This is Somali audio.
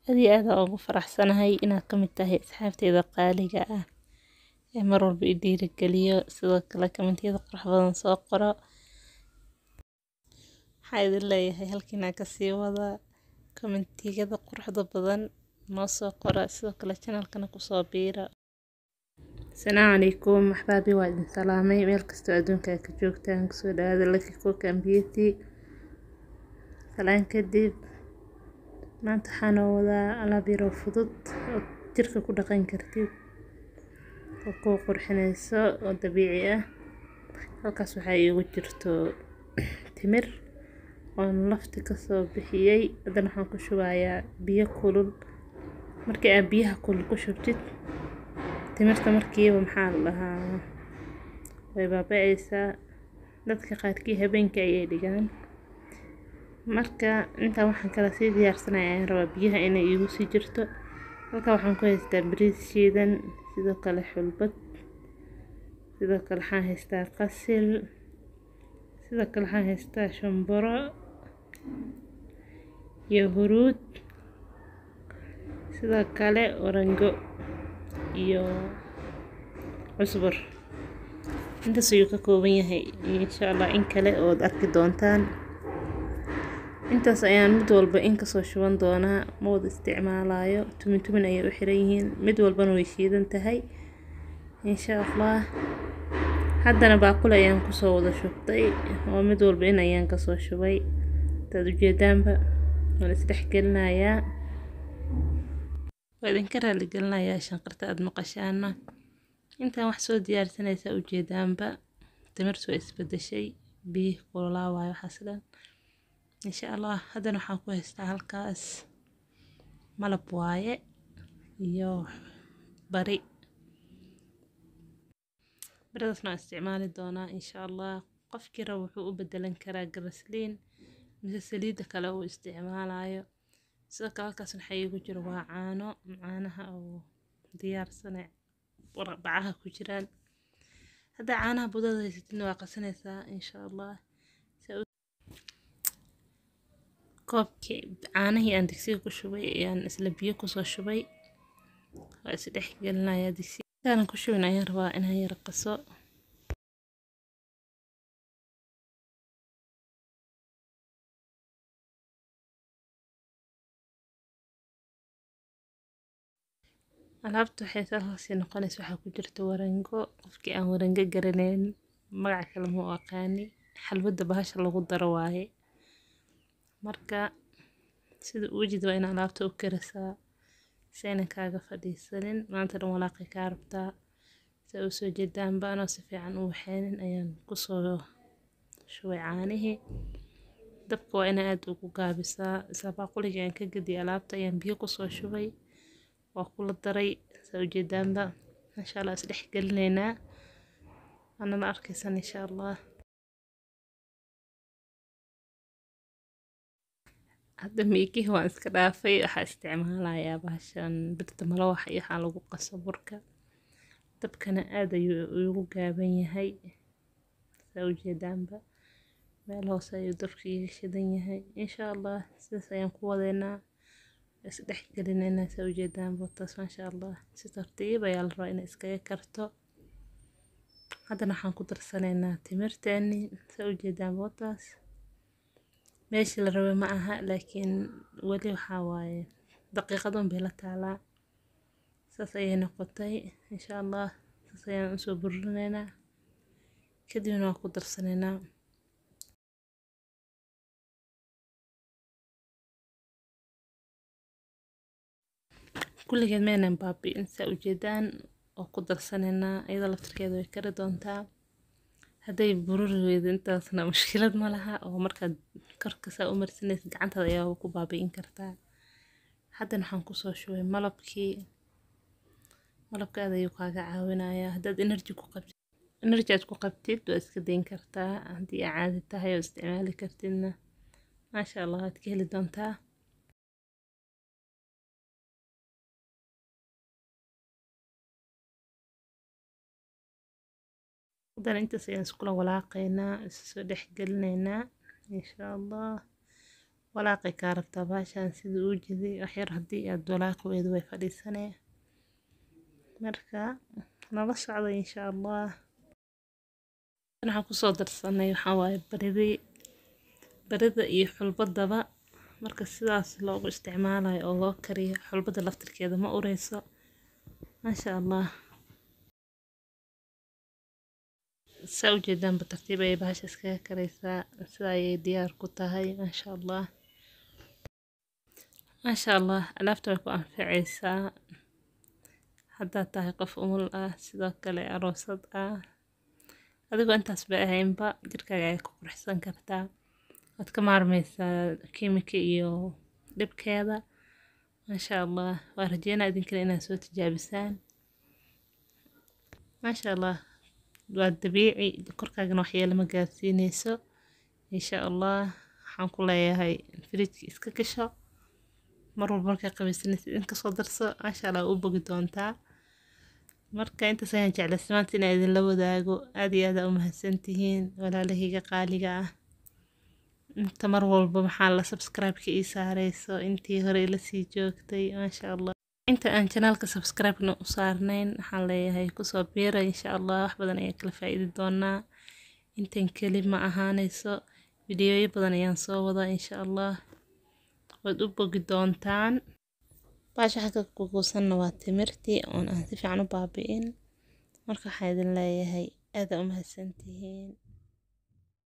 aad iyo aad aan ugu faraxsanahay inaad ka mid tahay asxaabteyda qaaliga ah ee mar walba i dhiirigeliyo sidoo kale kommentiyada qurux badan soo qoro waxaa idin leeyahay halkiina kasii wada kommentiyada quruxda badan noo soo qora sidoo kale channelkana kusoo biira asalaamu calaykum maxbaabi waa idin salaamay meel kastoo adduunka aad ka joogtaan kusoo dhawaada lucky cook and beauty salaan kadib maanta waxaan oo wadaa alaab yaroo fudud oo jirka ku dhaqan kartid oo kuu qurxinayso oo dabiici ah halkaas waxaa iigu jirto timir oon lafti kasoo bixiyey haddana waxaan ku shubayaa biyo kulul markii aad biyaha kulul ku shubtid timirta markiiba maxaa la dhahaa way baaba'aysaa dadka qaarkii habeenkii ayay dhigaan marka intaa waxaan kala sii diyaarsanaya ayaan rabaa biyaha inay iigu sii jirto halkaa waxaan ku haystaa bariis shiidan sidoo kale xulbad sidoo kale waxaan haystaa qasil sidoo kale waxaan haystaa shamburo iyo huruud sidoo kale orango iyo cusbur intaas ayuu ka kooban yahay insha allah in kale ood arki doontaan intaas ayaan mid walba in kasoo shuban doonaa ma wada isticmaalayo tumin tumin ayay u xiran yihiin mid walbana way shiidan tahay insha allah haddana baaquli ayaan kusoo wada shubtay oo mid walba in ayaan kasoo shubay intaad ujeedaanba waan isdhexgelinayaa waa idinka raaligelinayaa shanqarta aada maqashaana intaan wax soo diyaarsanaysaa ujeedaanba timirtu waa isbedeshay biyihii kululaa waayo waxaas dhan insha allah haddana waxaan ku haystaa halkaas malab waaye iyo bari baridaasna waan isticmaali doonaa insha allah qofkii raba wuxuu u bedelan karaa garasliin mise saliidda kale uu isticmaalayo sidoo kale halkaas waxaa iigu jiro waa caano caanaha oo diyaarsane bacaha ku jiraan haddaa caanaha budada haysatidna waa qasanaysaa insha allah koobkii caanihii aan digsiga ku shubay ayaan isla biyo kusoo shubay waa isdhex gelinayaa digsiga intaanan ku shubin ayaan rabaa inaan yara qaso alaabta waxay salkaasi noqonaysa waxaa ku jirta warango qofkii aan warango garanayn magaca kale ma u aqaani xalwadda bahasha lagu daro waaye marka sida uujid waa in alaabta u karisaa si aynan kaaga fadhiisanin maanta dhan walaaqay kaa rabtaa sa u soo jeedaanba anoo si fiican u waxeynin ayaan kusoo shubay caanihii dabka waa inaa aada ugu gaabisaa isla baaquliga aan ka gediya alaabta ayaan biyo kusoo shubay waa kula daray saa ujeedaanba insha allah isdhex gelinaynaa waanala arkaysan insha allah hadda miikihi waan iska dhaafay waxaa isticmaalayaa bahashan birta malawaxa iyo waxaa lagu qaso burka dabkana aada ayuu igu gaaban yahay saa ujeedaanba meel hoose ayuu dabka iga shidan yahay insha allah sidaas ayaan ku wadeynaa isdhex gelinaynaa saa ujeedaan botaas maasha allah si tartiib ayaa la rabaa inay iskaga karto haddana waxaan ku darsanaynaa timirteeni saa ujeedaan botaas meeshii la rabay ma aha laakiin weli waxaa waaye daqiiqadun bay la taalaa saas ayay noqotay insha allah saas ayaan usoo burinaynaa kadibna waan ku darsanaynaa kulligeed meenan baabi'in saa ujeedaan oo ku darsanaynaa iyadoo laftirkeeda way kari doontaa hadday bururi weydo intaasna mushkilad ma laha oo markaad korka saa u marsanaysa gacantaada ayaa ku baabi'in kartaa haddana waxaan kusoo shubay malabkii malabka aad ayuu kaaga caawinayaa haddaad energy ku qabtid energy aad ku qabtid waa iska dayn kartaa haddii aa caadi tahay oo isticmaali kartidna maasha allah waad ka heli doontaa haddana intaas ayaan iskula walaaqaynaa isu soo dhex gelinaynaa insha allah walaaqay kaa rabtaa baashaan sida uu jeday waxyar haddii aad walaaqi weydo way fadhiisanee marka nala socda insha allah waxaan kusoo darsanay waxaa waaye baridii barida iyo xulbadaba marka sidaas loogu isticmaalayo oo loo kariyo xulbada laftirkeeda ma ureyso maasha allah saa ujeedaanba tartiib ayay bahasha iskaga karaysaa sida ayay diyaar ku tahay maasha allah maasha allah alaabta way ku anficaysaa haddaad tahay qof umul ah sidoo kale aroosad ah adigoo intaas ba ahaynba jirkaaga ay ku qurxsan kartaa waad ka maarmaysaa kiimika iyo dhibkeeda maasha allah waa rajeynaa idinkana inaad soo tijaabisaan maasha allah waa dabiici korkaagana waxyeelo ma gaarsiineyso insha allah waxaan ku leeyahay fridjka iska gasho mar walba markaa qabaysanaysid in kasoo darso maasha allah u bogi doontaa marka intaas ayaan jeclaysa maanta inaan idinla wadaago aad iyo aad aa u mahadsantihiin walaalahayga qaaliga ah inta mar walba maxaa la subscribe-ka ii saareyso intii hore ila sii joogtay maasha allah inta aan janaalka subscribe-na u saarnayn waxaan leeyahay kusoo biira insha allah wax badan ayaan kala faa-iidi doonaa intan keli ma ahaaneyso fideoyo badan ayaan soo wadaa insha allah waad u bogi doontaan baasha xagga kuguusanna waa timirtii oon aan si fiican u baabi'in marka waxaan idin leeyahay aada u mahadsantihiin